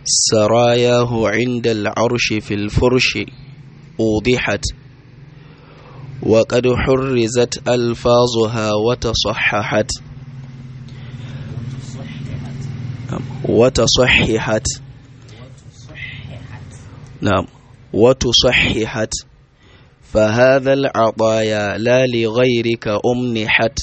سراياه عند العرش في الفرش أوضحت وقد حرزت ألفاظها وتصححت وتصححت نعم وتصححت فهذا العطايا لا لغيرك أمنحت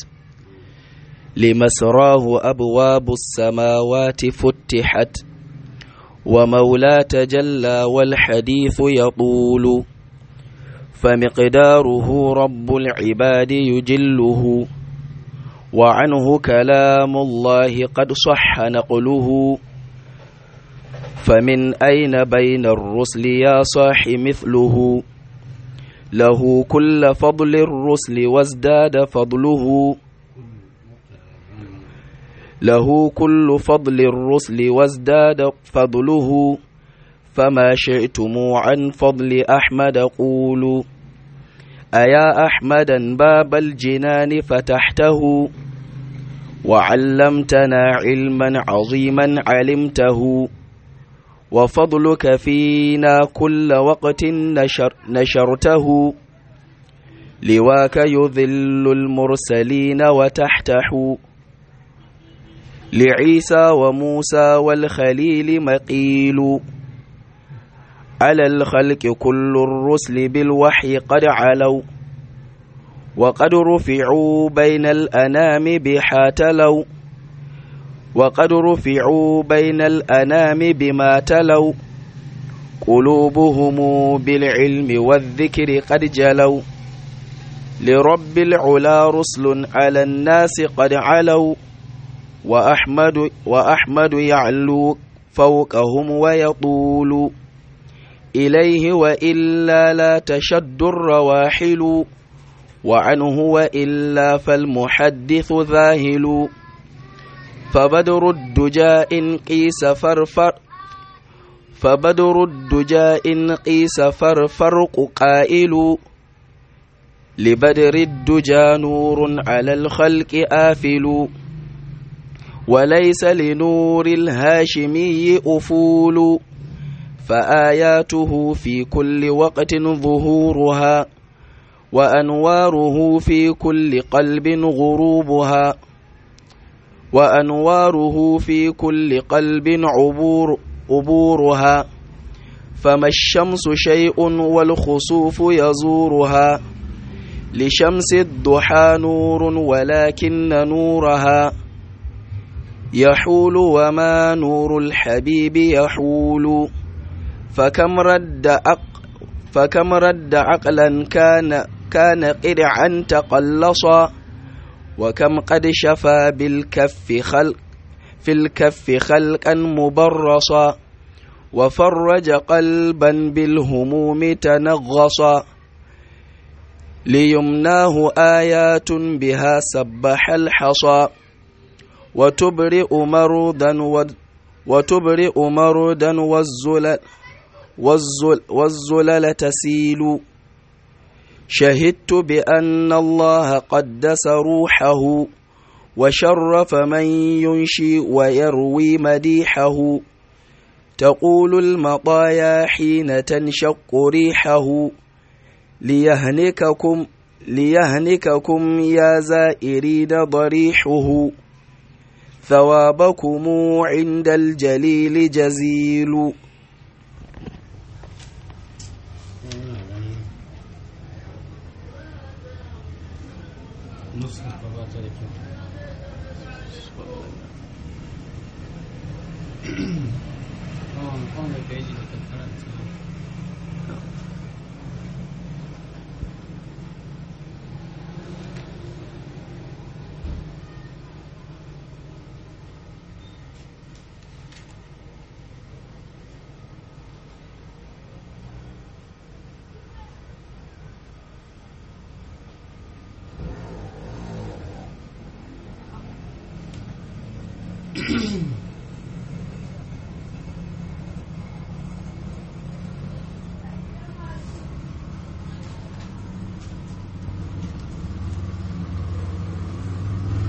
لمسراه أبواب السماوات فتحت ومولى تجلى والحديث يطول فمقداره رب العباد يجله وعنه كلام الله قد صح نقله فمن أين بين الرسل يا صاح مثله له كل فضل الرسل وازداد فضله له كل فضل الرسل وازداد فضله فما شئتم عن فضل أحمد قولوا أيا أحمدا باب الجنان فتحته وعلمتنا علما عظيما علمته وفضلك فينا كل وقت نشر نشرته لواك يذل المرسلين وتحته لعيسى وموسى والخليل مقيل على الخلق كل الرسل بالوحي قد علوا وقد رفعوا بين الأنام بحاتلوا وقد رفعوا بين الأنام بما تلوا قلوبهم بالعلم والذكر قد جلوا لرب العلا رسل على الناس قد علوا وأحمد, وأحمد يعلو فوقهم ويطول إليه وإلا لا تشد الرواحل وعنه وإلا فالمحدث ذاهل فبدر الدجى إن قيس فرفر فبدر الدجى إن قيس فرفرق قائل لبدر الدجى نور على الخلق آفل وليس لنور الهاشمي أفول فآياته في كل وقت ظهورها وأنواره في كل قلب غروبها وأنواره في كل قلب عبور عبورها فما الشمس شيء والخسوف يزورها لشمس الضحى نور ولكن نورها يحول وما نور الحبيب يحول فكم رد أق فكم رد عقلا كان كان قرعا تقلصا وكم قد شفى بالكف خلق في الكف خلقا مبرصا وفرج قلبا بالهموم تنغصا ليمناه آيات بها سبح الحصى وتبرئ مردا وتبرئ مردا والزلل والزل والزلل تسيل شهدت بأن الله قدس روحه وشرف من ينشي ويروي مديحه تقول المطايا حين تنشق ريحه ليهنككم ليهنككم يا زائرين ضريحه ثوابكم عند الجليل جزيل nuska ba ta da kyau kawon kawon da peji da karanta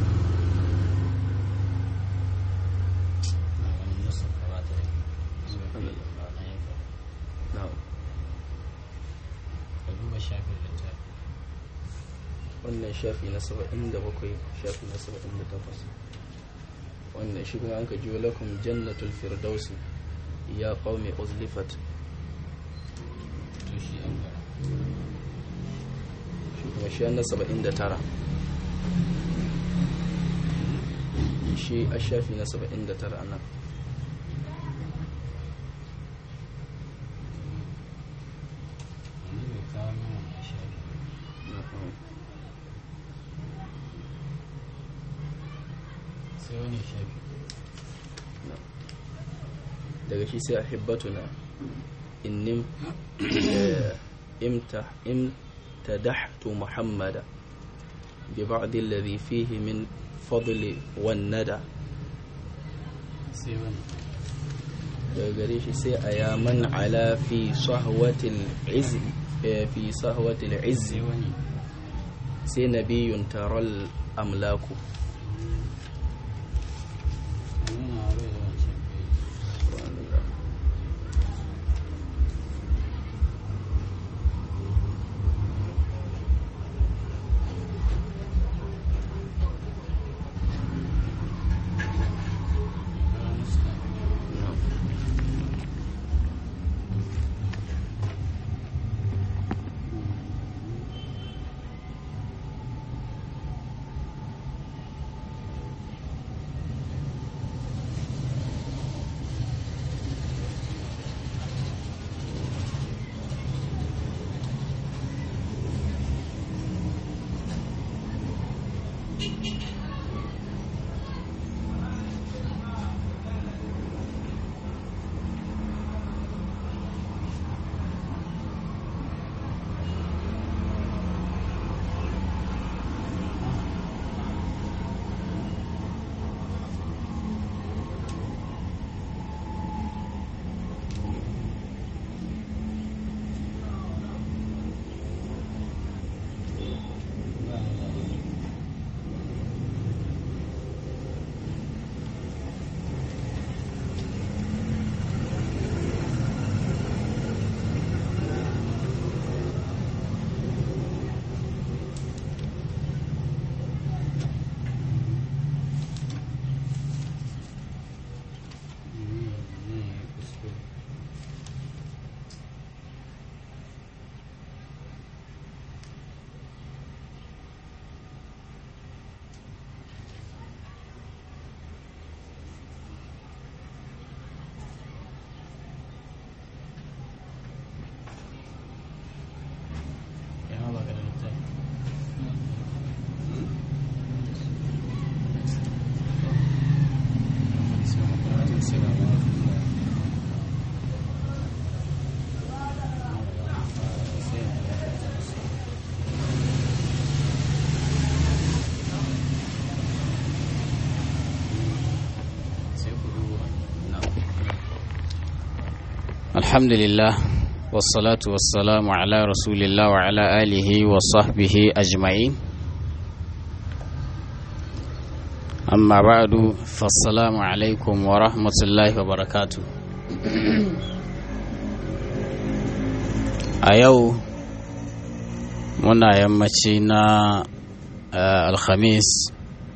nuska ba ta da kyau na'am ka duba shafin littafi wannan shafi na 77 shafi na 78 wannan shi kuma an ka jiyo lakum jannatul firdausi ya qaumi uzlifat to shi an gara shi kuma shi na 79 shi a shafi na 79 a nan wani bai kawo min wannan shafi na'am. sai wani shafi daga shi sai a hibbatuna innim eh, imta imtadahtu muhammada bi ba'd alladhi fihi min fadli wan nada sai wani daga gare shi sai a yaman ala fi sahwatil izzi eh, fi sahwatil izzi sai wani sai nabiyun taral amlaku nuna bai da wancan bai wani suna ba ni da Mm, mm, kuskure. Ya ma baka da littafi. Sai mu karatu sai ga mu. Sai sai ku duba. الحمد لله والصلاة والسلام على رسول الله وعلى آله وصحبه أجمعين أما بعد فالسلام عليكم ورحمة الله وبركاته أيو muna yammaci na uh, alhamis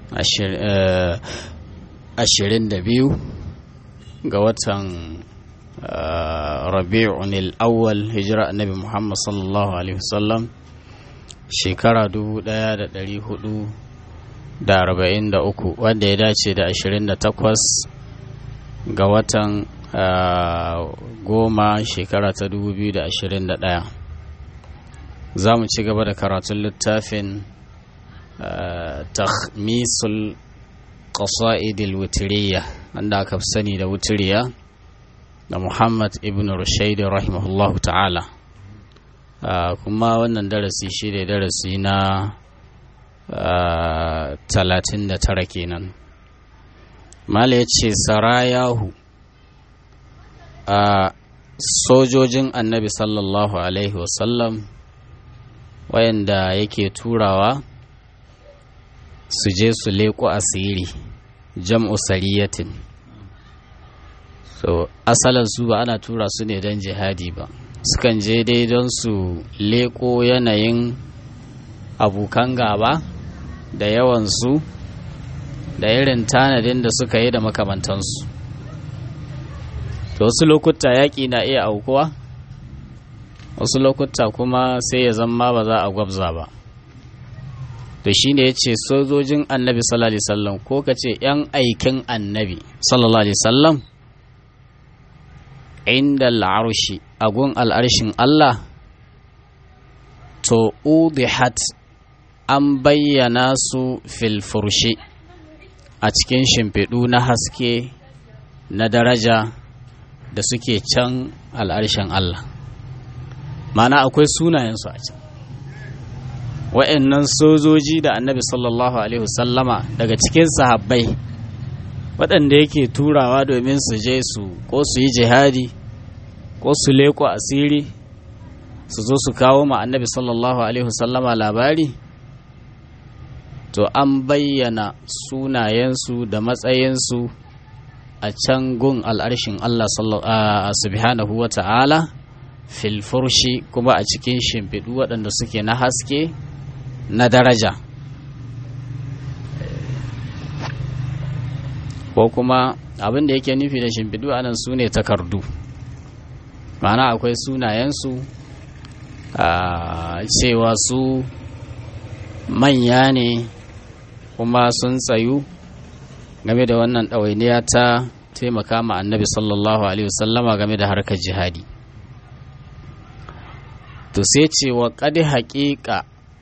ashirin da biyu ga watan uh, rabi'un al-awwal hijira annabi muhammad sallallahu alaihi wasallam shekara dubu daya da dari hudu da arba'in da uku wanda ya dace da ashirin da takwas ga watan uh, goma shekara ta dubu biyu da ashirin da daya za mu ci gaba da karatun littafin takhmisul qasa'idil wutiriya wanda aka fi sani da wutiriya da muhammad ibn rushaid rahimahullahu ta'ala kuma wannan darasi shi ne darasi na talatin da tara kenan mala ya ce sarayahu a sojojin annabi sallallahu alaihi wasallam wayanda yake turawa su je su leƙo asiri jam'u sariyatin su to asalin su ba ana tura su ne don jihadi ba sukan je dai don su leko yanayin abokan gaba da yawansu da irin tanadin da suka yi da makamantansu to wasu lokuta yaƙi na iya aukuwa wasu lokuta kuma sai ya zama ba za a gwabza ba to shine ya ce sojojin annabi sallallahu alaihi wasallam ko ka ce 'yan aikin annabi sallallahu alaihi wasallam inda al'arshi agun al'arshin Allah to udihat an bayyana su fil furshi a cikin shimfiɗu na haske na daraja da suke can al'arshin Allah mana akwai sunayensu a can wa'annan sojoji da annabi sallallahu alaihi wasallama daga cikin sahabbai waɗanda yake turawa domin su je su ko su yi jihadi ko su leko asiri su zo su kawo ma annabi sallallahu alaihi wasallama labari to an bayyana sunayensu da matsayinsu a can gun al'arshin Allah subhanahu wa ta'ala filfurshi kuma a cikin shimfiɗu waɗanda suke na haske na daraja ko kuma abin da yake nufi da shimfiɗu a nan su ne takardu ma'ana akwai sunayensu a cewa su manya ne kuma sun tsayu game da wannan ɗawainiya ta taimaka ma annabi sallallahu alaihi wasallama game da harkar jihadi to sai ce wa ƙadi haƙiƙa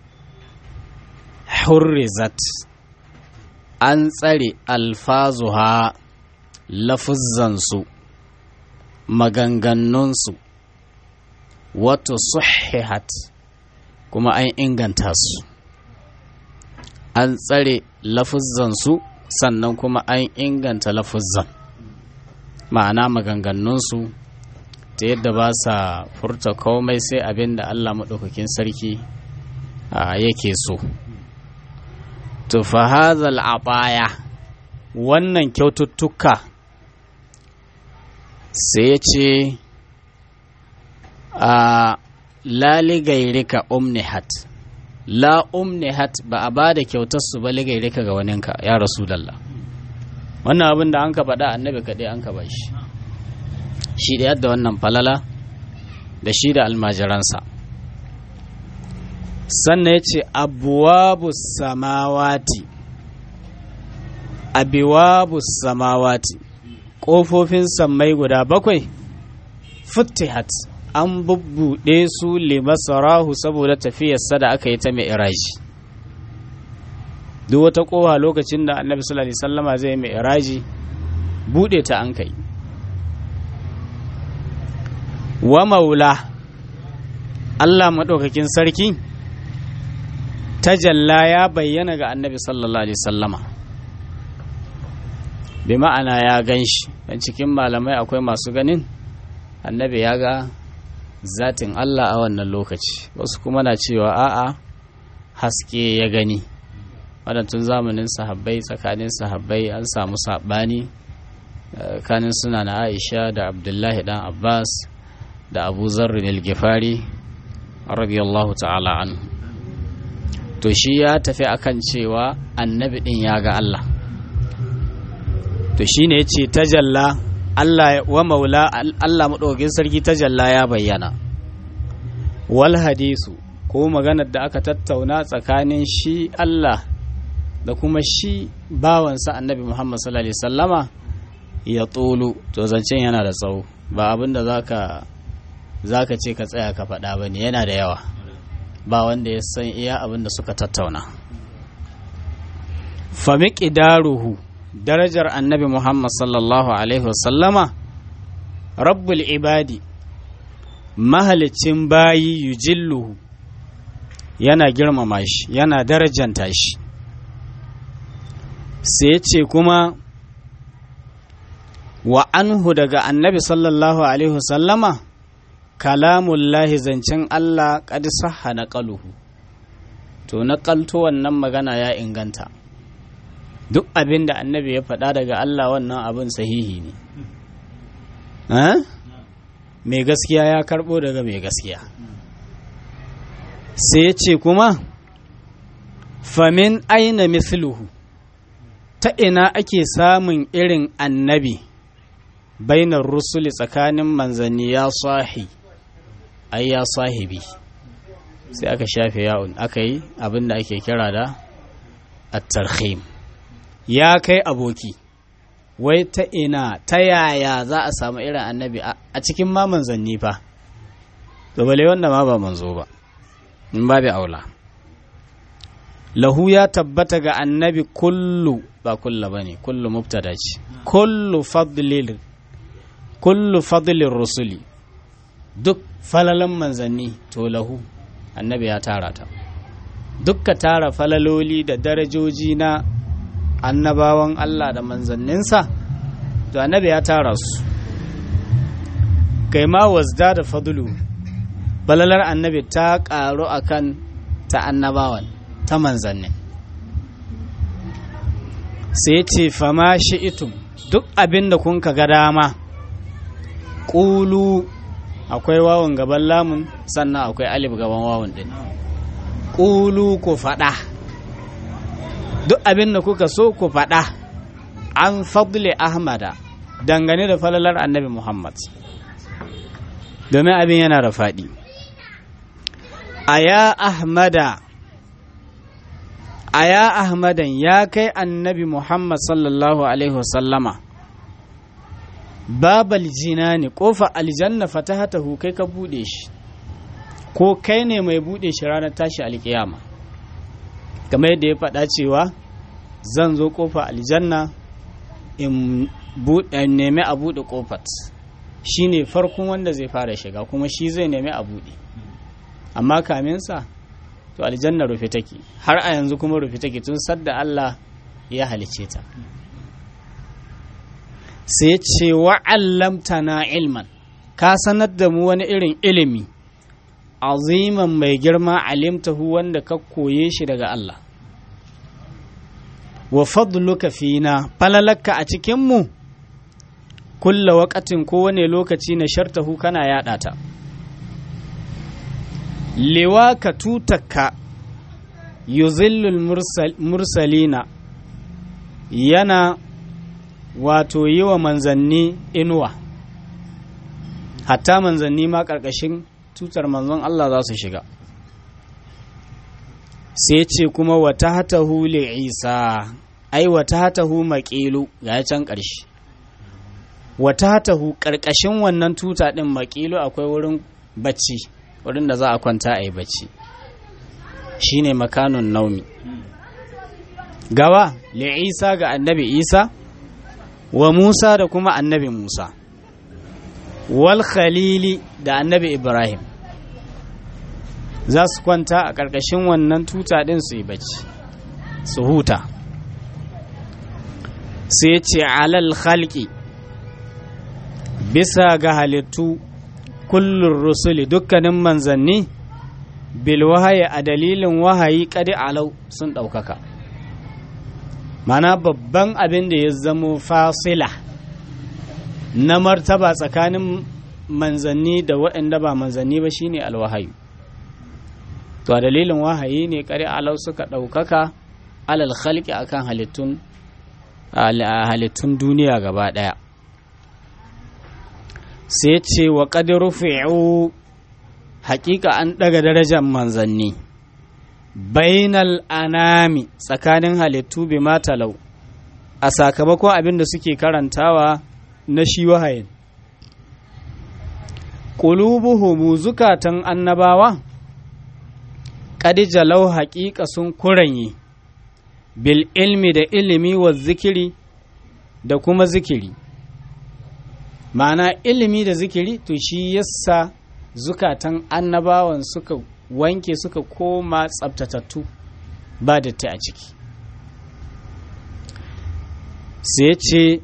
hurrizat an tsare alfazuha lafuzzansu maganganunsu wato suhihat kuma an inganta su an tsare lafuzzansu sannan kuma an inganta lafuzzan ma'ana maganganunsu ta yadda ba sa furta komai sai abin da allah maɗaukakin sarki yake so to fahazal abaya wannan kyaututtuka sai ya ce a laligairika umnihat la umnihat ba a ba da kyautarsu ba ligairika ga waninka ya rasu dalla wannan abin da an ka faɗa annabi kaɗai an ka ba shi shi da yadda wannan falala da shi da almajiransa sannan ya ce abuwabu samawati abuwabu samawati ƙofofin sammai guda bakwai futtihat an bubbuɗe su limasarahu saboda tafiyarsa da aka yi ta mai iraji duk wata ƙowa lokacin da annabi sallallahu alaihi sallama zai mai iraji buɗe ta an kai wa maula Allah maɗaukakin sarki tajalla ya bayyana ga annabi sallallahu alaihi sallama bi ma'ana ya gan shi don cikin malamai akwai masu ganin annabi ya ga zatin Allah a wannan lokaci wasu kuma na cewa a'a haske ya gani waɗantun zamanin sahabbai tsakanin sahabbai an samu saɓani tsakanin suna na aisha da abdullahi dan abbas da abu zarrin al-gifari radiyallahu ta'ala anhu to shi ya tafi akan cewa annabi din ya ga Allah to shine yace tajalla Allah wa maula Allah madaukakin sarki tajalla ya bayyana wal hadisu ko maganar da aka tattauna tsakanin shi Allah da kuma shi bawansa annabi Muhammad sallallahu alaihi sallama ya tsolo to zancen yana da tsawo ba abin da zaka zaka ce ka tsaya ka faɗa ba ne yana da yawa ba wanda ya san iya abin da suka tattauna famiki daruhu darajar annabi muhammad sallallahu alaihi wasallama rabbul ibadi mahalicin bayi yujilluhu yana girmama shi yana darajanta shi sai ce kuma wa anhu daga annabi sallallahu alaihi wasallama kalamullahi zancen Allah ƙad sahha na ƙaluhu to na ƙalto wannan magana ya inganta duk abin da annabi ya faɗa daga Allah wannan abin sahihi ne mai gaskiya ya karbo daga mai gaskiya sai ce kuma famin aina misluhu ta ina ake samun irin annabi bainar rusuli tsakanin manzanni ya sahi ai ya sahibi sai aka shafe yawon aka yi abinda ake kira da at-tarhim ya kai aboki wai ta ina ta yaya za a samu irin annabi a cikin ma manzanni fa to bale wanda ma ba manzo ba in babu aula lahu ya tabbata ga annabi kullu ba kulla bane kullu mubtada ce kullu fadlil kullu fadlir rusuli duk falalan manzanni to lahu annabi ya tara ta dukka tara falaloli da darajoji na annabawan Allah da manzanninsa to annabi ya tara su kai ma wasda da fadlu balalar annabi ta karu akan ta annabawan ta manzannin sai ce fama shi'itum duk abin da kun ga dama ƙulu akwai wawan gaban lamun sannan akwai alif gaban wawan ɗin ƙulu ku faɗa duk abin da kuka so ku faɗa an fadle ahmada dangane da falalar annabi muhammad domin abin yana da faɗi a ya ahmada a ya ahmadan ya kai annabi muhammad sallallahu alaihi wasallama babal jinani kofa aljanna fatahatahu kai ka bude shi ko kai ne mai bude shi ranar tashi alkiyama kamar yadda ya faɗa cewa zan zo kofa aljanna in nemi a buɗe kofat shi ne farkon wanda zai fara shiga kuma shi zai nemi a buɗe amma kaminsa to aljanna rufe take har a yanzu kuma rufe take tun sadda Allah ya halice ta sai ce na ilman ka sanar da mu wani irin ilimi aziman mai girma alimtahu wanda ka koye shi daga Allah wa fadluka fina falalaka a cikinmu kulla wakatin kowane lokaci na shartahu kana yaɗa ta lewa ka tutaka yuzillul mursalina yana wato yi wa manzanni inuwa hatta manzanni ma ƙarƙashin tutar manzon Allah za su shiga sai ce kuma wata hatahu li isa ai wata hatahu maƙilu ga can ƙarshe wata hatahu ƙarƙashin wannan tuta ɗin maƙilu akwai wurin bacci wurin da za a kwanta a yi bacci shine makanun naumi gawa li isa ga annabi isa wa musa da kuma annabi musa wal khalili da annabi ibrahim za su kwanta a ƙarƙashin wannan tuta ɗin su yi bacci su huta sai ce alal khalqi bisa ga halittu kullun rusuli dukkanin manzanni bil wahayi a dalilin wahayi kadi alau sun ɗaukaka mana babban abin da ya zamo fasila na martaba tsakanin manzanni da waɗanda ba manzanni ba shine alwahayu to a dalilin wahayi ne kare alau suka ɗaukaka alal khalqi akan halittun halittun duniya gaba ɗaya sai ce wa ƙadiru fi'u hakika an ɗaga darajar manzanni bainal anami tsakanin halittu bi matalau a sakamakon abin da suke karantawa na shi wahayin ƙulubuhumu zukatan annabawa ƙadijalau haƙiƙa sun kuranye bil ilmi da ilimi wa zikiri da kuma zikiri ma'ana ilimi da zikiri to shi yasa zukatan annabawan suka wanke suka koma tsabtatattu ba datti a ciki sai ce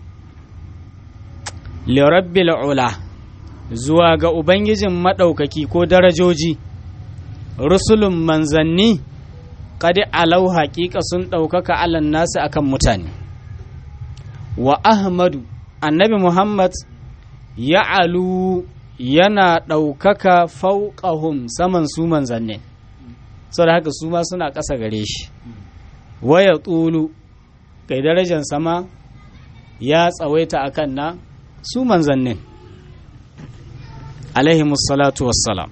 lirabbil ula zuwa ga ubangijin maɗaukaki ko darajoji rusulun manzanni kadi alau haƙiƙa sun ɗaukaka alan nasu akan mutane wa ahmadu annabi muhammad ya'alu yana ɗaukaka fauƙahum saman su manzannin saboda haka su ma suna ƙasa gare shi waya tsulu kai darajar sama ya tsawaita akan na su manzannin alaihimus salatu wassalam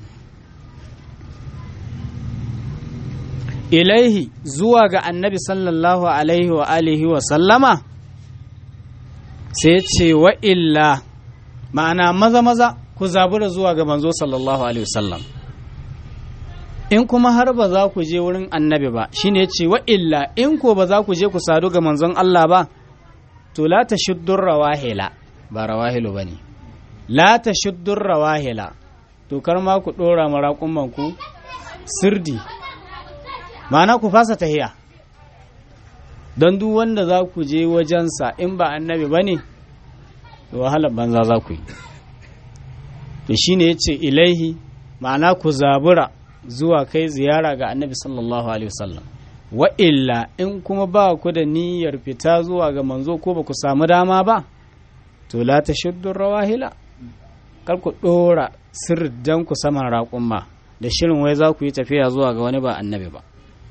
ilaihi zuwa ga annabi sallallahu alaihi wa alihi wa sallama sai ce wa illa ma'ana maza maza ku zabura zuwa ga manzo sallallahu alaihi wasallam in kuma har ba za ku je wurin annabi ba shine ce wa illa in ko ba za ku je ku sadu ga manzon Allah ba to la tashuddur rawahila ba rawahilu bane la tashuddur rawahila to kar ma ku dora maraƙumman ku sirdi ma'ana ku fasa tahiya don duk wanda za ku je wajensa in ba annabi ba ne wahalar banza za ku yi to shi ne ya ce ilaihi ma'ana ku zabura zuwa kai ziyara ga annabi sallallahu alaihi wasallam wa illa in kuma ba ku da niyyar fita zuwa ga manzo ko ba ku samu dama ba to la ta shuddun rawahila kar ku ɗora sirdan ku saman raƙumma da shirin wai za ku yi tafiya zuwa ga wani ba annabi ba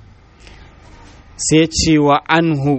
sai cewa anhu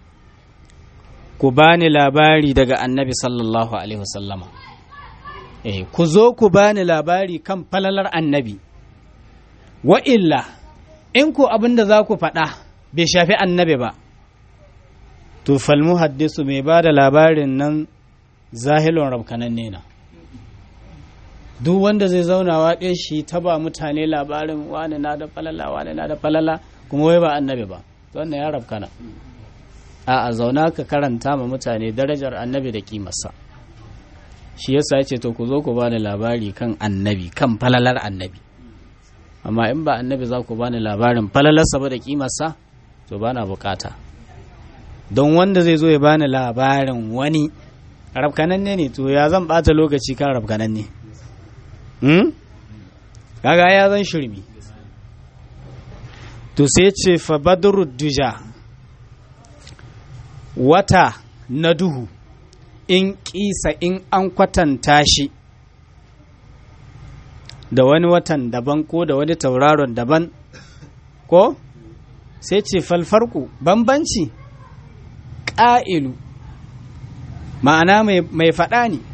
ku bani labari daga annabi sallallahu alaihi wasallama eh ku zo ku bani labari kan falalar annabi wa illa in ku abin da za ku faɗa bai shafi annabi ba to falmu haddisu mai ba da labarin nan zahilun rabkanan nena duk wanda zai zauna waɗe shi ta ba mutane labarin wani na da falala wani na da falala kuma wai ba annabi ba wannan ya rabkana a a zauna ka karanta ma mutane darajar annabi da kimarsa shi yasa ya ce to ku zo ku bani labari kan annabi kan falalar annabi amma in ba annabi za ku bani labarin falalarsa ba da kimarsa to bana bukata don wanda zai zo ya bani labarin wani rabkananne ne to ya zan bata lokaci kan rabkananne hmm? kaga ya zan shirmi to sai ce fa duja wata na duhu in kisa in an kwatanta shi da wani watan daban ko da wani tauraron daban ko sai ce falfarku bambanci ƙa'ilu ma'ana mai faɗa ne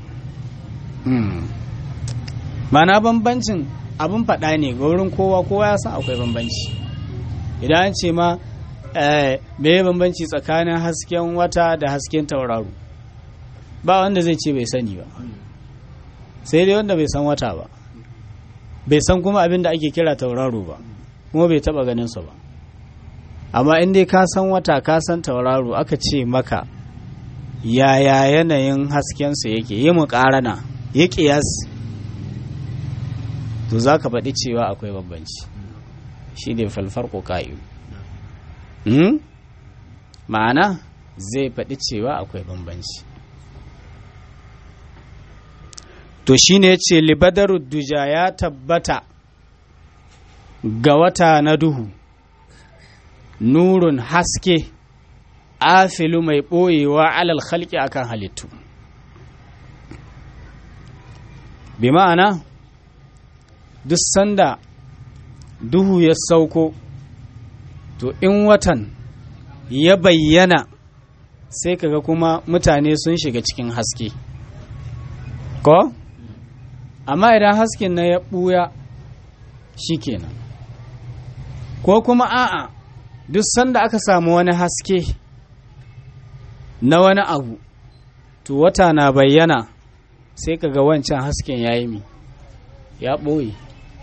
ma'ana bambancin abin faɗa ne ga wurin kowa kowa ya san akwai bambanci idan an ce ma me bambanci tsakanin hasken wata da hasken tauraro ba wanda zai ce bai sani ba sai dai wanda bai san wata ba bai san kuma abin da ake kira tauraro ba kuma bai taba ganin su ba amma in dai ka san wata ka san tauraro aka ce maka yaya yanayin haskensu yake yi mu ƙarana ya ƙiyas to za ka faɗi cewa akwai bambanci shi ne falfar ƙoƙayu ma'ana zai faɗi cewa akwai bambanci to shi ne ce libadaru duja ya tabbata ga wata na duhu nurun haske afilu mai ɓoyewa alal halki akan halittu bi ma'ana duk sanda duhu ya sauko to in watan ya bayyana sai kaga kuma mutane sun shiga cikin haske ko amma idan hasken na ya ɓuya kenan ko kuma a'a duk sanda aka samu wani haske na wani abu to wata na bayyana sai kaga wancan hasken ya yi mi ya ɓoye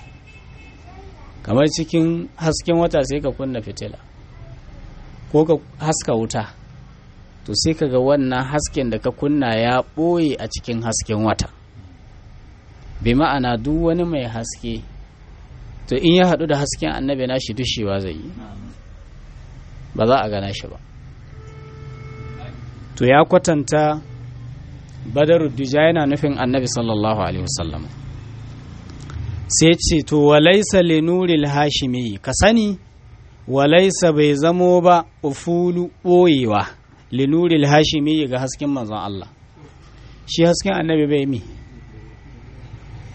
kamar cikin hasken wata sai ka kunna fitila ko ka haska wuta to sai ka ga wannan hasken da ka kunna ya ɓoye a cikin hasken wata bi ma'ana duk wani mai haske to in ya haɗu da hasken annabi na shi dushewa zai yi ba za a gana shi ba to ya kwatanta badar duja yana nufin annabi sallallahu alaihi wasallam sai ce to walaisa linuril hashimi ka sani walaisa bai zamo ba ufulu ɓoyewa linuril hashimi ga hasken manzon Allah shi hasken annabi bai mi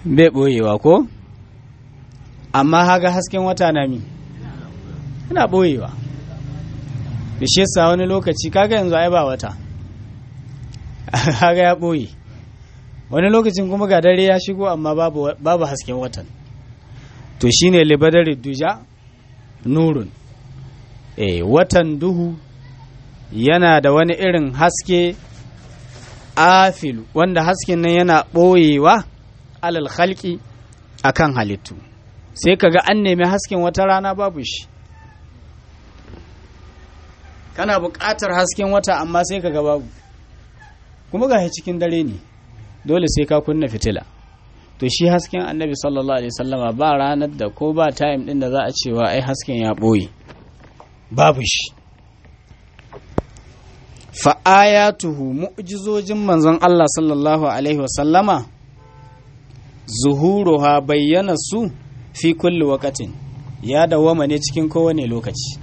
bai ɓoyewa ko amma haga hasken wata na mi yana ɓoyewa da shi yasa wani lokaci kaga yanzu ai ba wata haga ya ɓoye wani lokacin kuma ga dare ya shigo amma babu, babu hasken watan to shine libadar duja nurun e, watan duhu yana da wani irin haske afilu wanda hasken nan yana ɓoyewa alal khalqi akan halittu sai kaga an nemi hasken wata rana babu shi kana buƙatar hasken wata amma sai kaga babu kuma ga cikin dare ne dole sai ka kunna fitila to shi hasken annabi sallallahu alaihi wasallama ba ranar da ko ba time din da za a cewa ai hasken ya ɓoye babu shi fa'ayatuhu mu'jizojin manzon Allah sallallahu alaihi wasallama zuhuruha bayyana su fi kulli wakatin ya dawama ne cikin kowane lokaci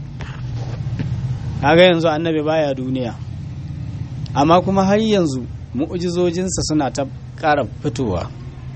kaga yanzu annabi baya duniya amma kuma har yanzu mu'jizojinsa suna ta ƙara fitowa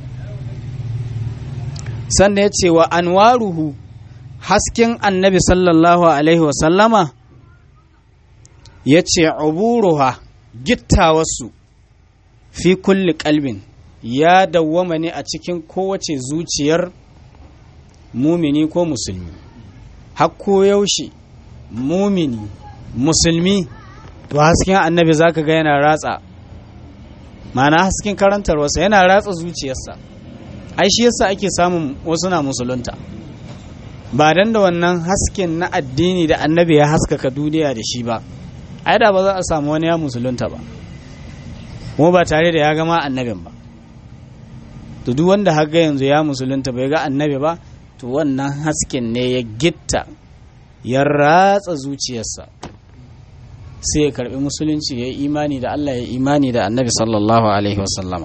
sannan ya ce wa anwaruhu hasken annabi sallallahu alaihi wasallama ya ce uburuha gittawarsu fi kulli kalbin ya dawwama ne a cikin kowace zuciyar mumini ko musulmi hakko yaushe mumini musulmi to hasken annabi zaka ga yana ratsa mana hasken karantarwarsa yana ratsa zuciyarsa ai shi yasa ake samun wasu na musulunta ba dan da wannan hasken na addini da annabi ya haskaka duniya da shi ba ai da ba za a samu wani ya musulunta ba kuma ba tare da ya gama annabin ba to duk wanda haga yanzu ya musulunta bai ga annabi ba to wannan hasken ne ya gitta ya ratsa zuciyarsa sai ya karbi musulunci ya yi imani da Allah ya imani da annabi sallallahu alaihi wasallama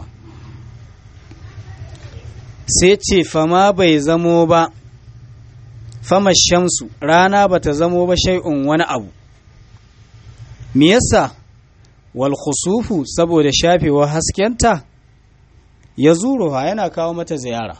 sai ce fama bai zamo ba fama shamsu rana ba ta zamo ba shai'un wani abu me yasa wal khusufu saboda shafewa haskenta ya zuruha yana kawo mata ziyara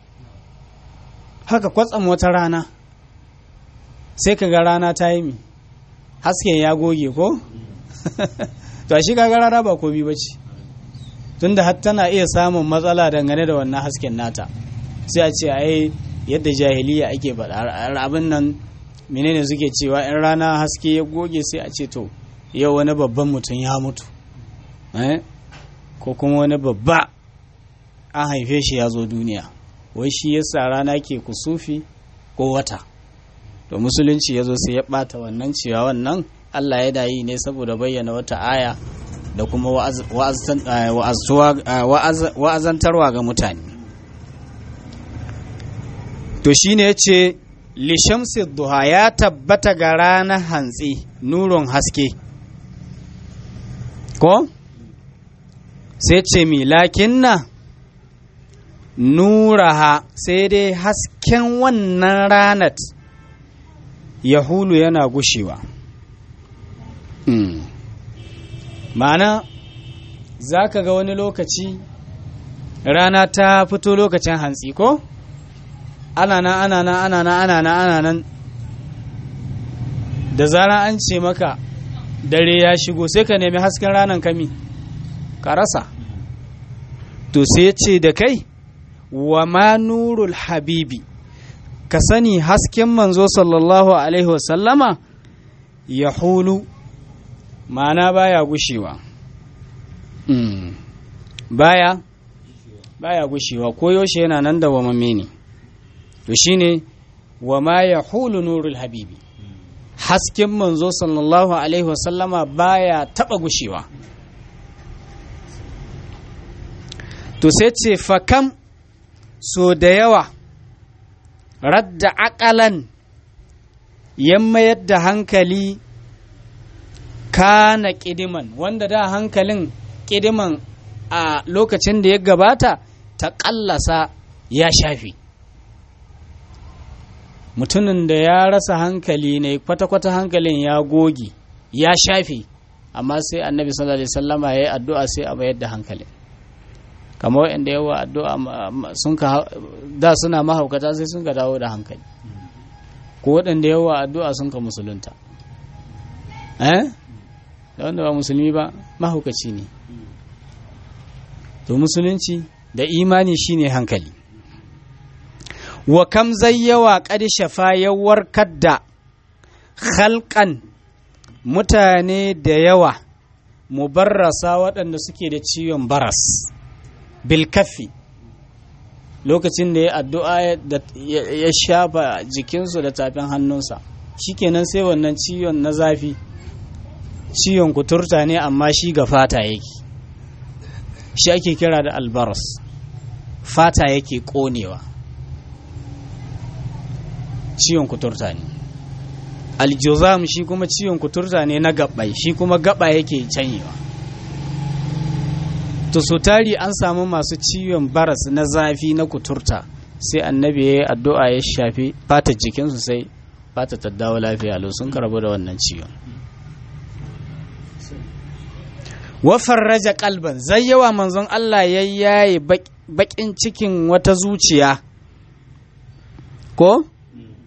haka kwatsam wata rana sai ka ga rana ta yi mi hasken ya goge ko to shi kaga rana ba komi ba ce tunda har tana iya samun matsala dangane da wannan hasken nata sai a ce ai yadda jahiliya ake faɗa abin nan menene suke cewa in rana haske ya goge sai a ce to yau wani babban mutum ya mutu ko kuma wani babba an haife shi ya zo duniya wai shi yasa rana ke kusufi ko wata to musulunci ya zo sai ya ɓata wannan cewa wannan allah ya dayi ne saboda bayyana wata aya da kuma wa'azantarwa ga mutane to shine ya ce lishamsi duha ya tabbata ga ranar hantsi nurun haske ko sai ce mi lakinna nuraha sai dai hasken wannan ranat yahulu yana gushewa ma'ana za ka ga wani lokaci rana ta fito lokacin hantsi ko ana nan ana nan ana nan ana nan ana nan da zara an ce maka dare ya shigo sai ka nemi hasken ranar kami ka rasa to sai ce da kai wa ma nurul habibi ka sani hasken manzo sallallahu alaihi wasallama ya hulu ma'ana baya gushewa baya baya gushewa ko yaushe yana nan da wamamme ne to shine wa ma ya hulu nurul habibi hasken manzo sallallahu alaihi wasallama baya taba gushewa to sai ce fakam so da yawa radda akalan ya mayar da hankali kana kidiman wanda da hankalin kidiman a lokacin da ya gabata ta ƙallasa ya shafi mutumin da ya rasa hankali ne kwata-kwata hankalin ya goge ya shafe amma sai annabi sallallahu alaihi sallama ya yi addu'a sai a mayar da hankalin kamar waɗanda yawa addu'a sun ka da suna mahaukata sai sun ka dawo da hankali ko waɗanda yawa addu'a sun ka musulunta eh da wanda ba musulmi ba mahaukaci ne to musulunci da imani shine hankali wa kam zayyawa qad shafa ya warkar da khalqan mutane da yawa mubarrasa waɗanda suke da ciwon baras bilkafi lokacin da ya addu'a ya shafa jikinsu da tafin hannunsa shikenan sai wannan ciwon na zafi ciwon kuturta ne amma shi ga fata yake shi ake kira da albaras fata yake konewa ciwon kuturta ne aljuzam shi kuma ciwon kuturta ne na gabbai shi kuma gaba yake canyewa to so tari an samu masu ciwon baras na zafi na kuturta sai annabi ya yi addu'a ya shafi fatar jikinsu sai fata ta dawo lafiya lau sun karabu da wannan ciwon wafar raja kalban zai yawa manzon Allah ya yaye bakin cikin wata zuciya ko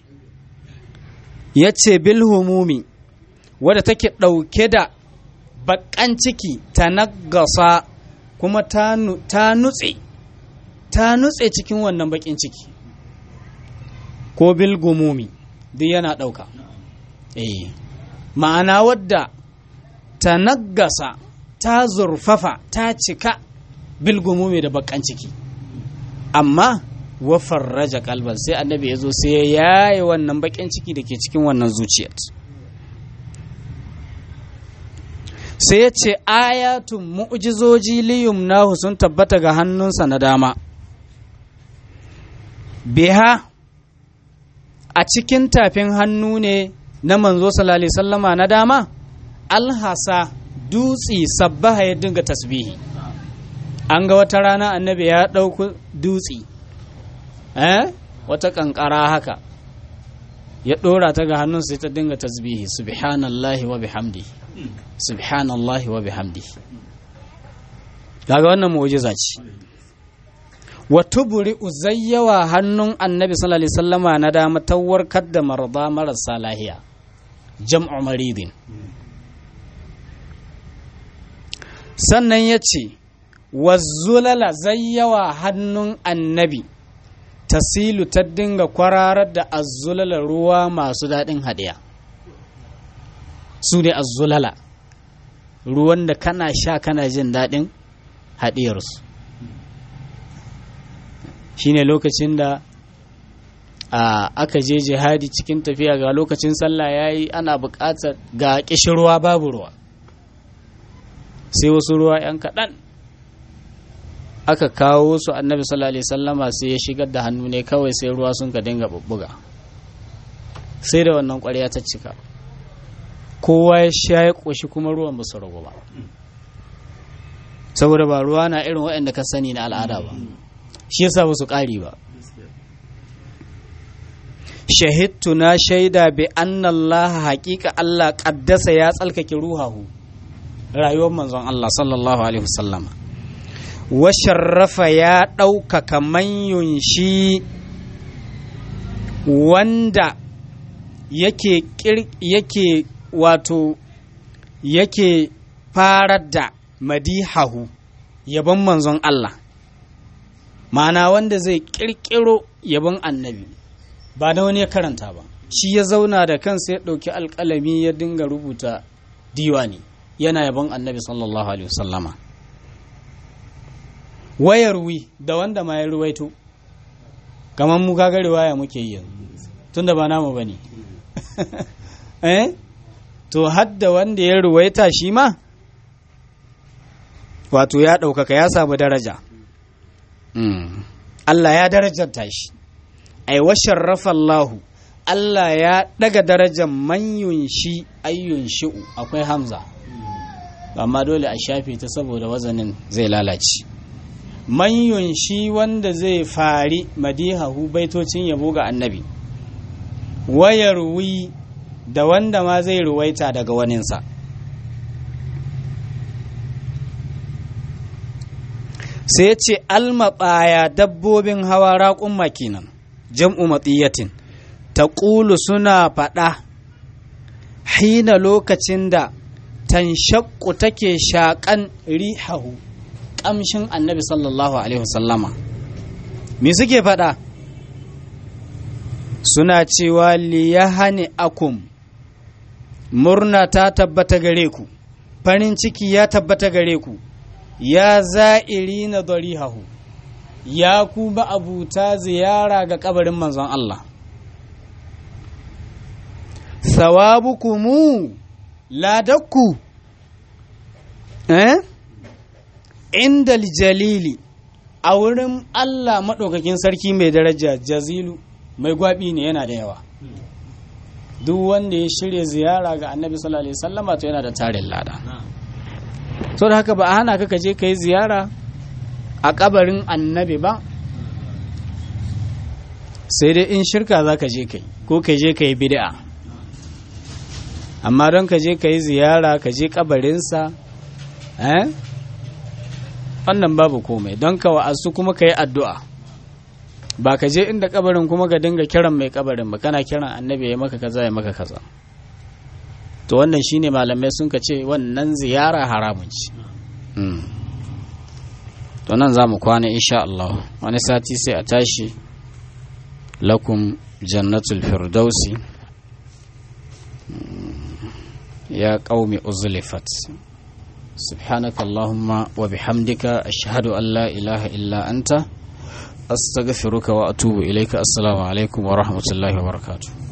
ya ce bilhumumi wadda take ɗauke da bakan ciki ta nagasa kuma ta nutse ta nutse cikin wannan bakin ciki ko bilgumumi duk yana ɗauka eh ma'ana wadda ta nagasa ta zurfafa ta cika bilgumumi da bakan ciki amma wafar raja kalban sai annabi ya zo sai ya yaye wannan bakin ciki da ke cikin wannan zuciyar sai ya ce ayatun mu'jizoji liyum nahu sun tabbata ga hannunsa na dama biha a cikin tafin hannu ne na manzo sallallahu sallama na dama alhasa dutsi sabbaha ya dinga tasbihi an ga wata rana annabi ya ɗauki dutsi eh wata kankara haka ya ɗora ta ga hannun sai ta dinga tasbihi subhanallahi wa bihamdi subhanallahi wa bihamdi kaga wannan mu'jiza ce wa tubri uzayyawa hannun annabi sallallahu alaihi wasallama na dama tawarkar da marada marasa lahiya jam'u maridin sannan ya ce wazzulala zayyawa hannun annabi tasilu ta dinga kwararar da azzulala ruwa masu daɗin haɗiya su ne azzulala ruwan da kana sha kana jin daɗin haɗiyarsu shi ne lokacin da aka je jihadi cikin tafiya ga lokacin sallah ya yi ana buƙatar ga ƙishirwa babu ruwa sai wasu ruwa 'yan kaɗan aka kawo su annabi sallallahu alaihi sallama sai ya shigar da hannu ne kawai sai ruwa sun ka dinga bubbuga sai da wannan ƙwarya ta cika kowa ya sha ya ƙoshi kuma ruwan ba su ragu ba saboda ba ruwa na irin waɗanda ka sani na al'ada ba shi yasa ba su ƙari ba shahidtu na shaida bi annallaha haƙiƙa Allah ƙaddasa ya tsalkake ruhahu rayuwar manzon Allah sallallahu alaihi wasallama wa sharrafa ya ɗaukaka manyun shi wanda yake yake wato yake farar da madihahu yabon manzon Allah ma'ana wanda zai ƙirƙiro yabon annabi ba da wani ya karanta ba shi ya zauna da kansa ya ɗauki alƙalami ya dinga rubuta diwani yana yabon annabi sallallahu alaihi wasallama wayar wi da wanda ma ya ruwaito kamar mu kaga riwaya muke yi yanzu tunda ba namu bane eh to hadda wanda ya ruwaita shi ma wato ya ɗaukaka ya samu daraja Allah ya darajarta shi ai wa sharrafa Allahu Allah ya daga darajar manyun shi ayyun shi'u akwai hamza amma dole a shafe ta saboda wazanin zai lalace manyun shi wanda zai fari madihahu baitocin yabo ga annabi wayarwi da wanda ma zai ruwaita daga waninsa sai ce almaɓaya dabbobin hawa raƙun makinan jam'u matsiyatin ta ƙulu suna faɗa hina lokacin da tanshakku take shaƙan rihahu ƙamshin annabi sallallahu alaihi wasallama me suke faɗa suna cewa liyahani akum murna ta tabbata gare ku farin ciki ya tabbata gare ku ya za'iri na darihahu ya ku ba abuta ziyara ga kabarin manzon Allah sawabukumu ladakku eh inda jalili a wurin Allah maɗaukakin sarki mai daraja jazilu mai gwabi ne yana da yawa duk wanda ya shirya ziyara ga annabi sallallahu alaihi wasallama to yana da tarin lada so da haka ba a hana ka je ka yi ziyara a kabarin annabi ba sai dai in shirka za ka je kai ko ka je ka yi bid'a amma don ka je ka yi ziyara ka je kabarinsa eh wannan babu komai don ka wa'azu kuma ka yi addu'a ba ka je inda kabarin kuma ka dinga kiran mai kabarin ba kana kiran annabi ya maka kaza ya maka kaza to wannan shine malamai sun ka ce wannan ziyara haramun ci to nan za mu kwana insha Allah wani sati sai a tashi lakum jannatul firdausi ya qaumi uzlifat سبحانك اللهم وبحمدك أشهد أن لا إله إلا أنت أستغفرك وأتوب إليك السلام عليكم ورحمة الله وبركاته